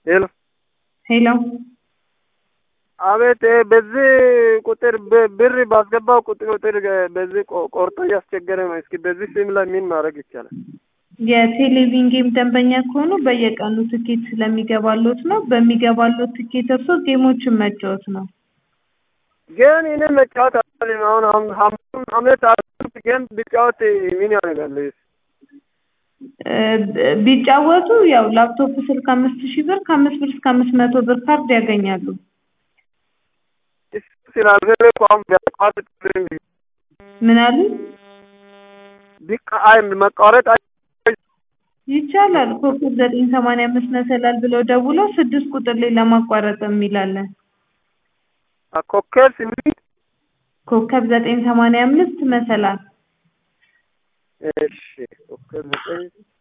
ሄሎ ሄሎ አቤት በዚህ ቁጥር ብር ባስገባው ቁጥር ቁጥር በዚህ ቆርጦ እያስቸገረ ነው። እስኪ በዚህ ሲም ላይ ምን ማድረግ ይቻላል? የቴሌቪዥን ጌም ደንበኛ ከሆኑ በየቀኑ ትኬት ስለሚገባሎት ነው። በሚገባሎት ትኬት እርሶ ጌሞችን መጫወት ነው። ግን እኔ መጫወት አልችልም። አሁን ሀምሳ አመት አስር ጌም ቢጫወት ምን ያደርጋል? ቢጫወቱ ያው ላፕቶፕ ስልክ አምስት ሺህ ብር ከአምስት ብር እስከ አምስት መቶ ብር ካርድ ያገኛሉ። ስላልሆነ እኮ አሁን ቢያቋርጥ ምን አሉ? ቢቃ አይ መቋረጥ ይቻላል። ኮከብ ዘጠኝ ሰማንያ አምስት መሰላል ብለው ደውለው ስድስት ቁጥር ላይ ለማቋረጥ የሚላለን ኮከብ ስምንት ኮከብ ዘጠኝ ሰማንያ አምስት መሰላል እሺ ኮከብ ዘጠኝ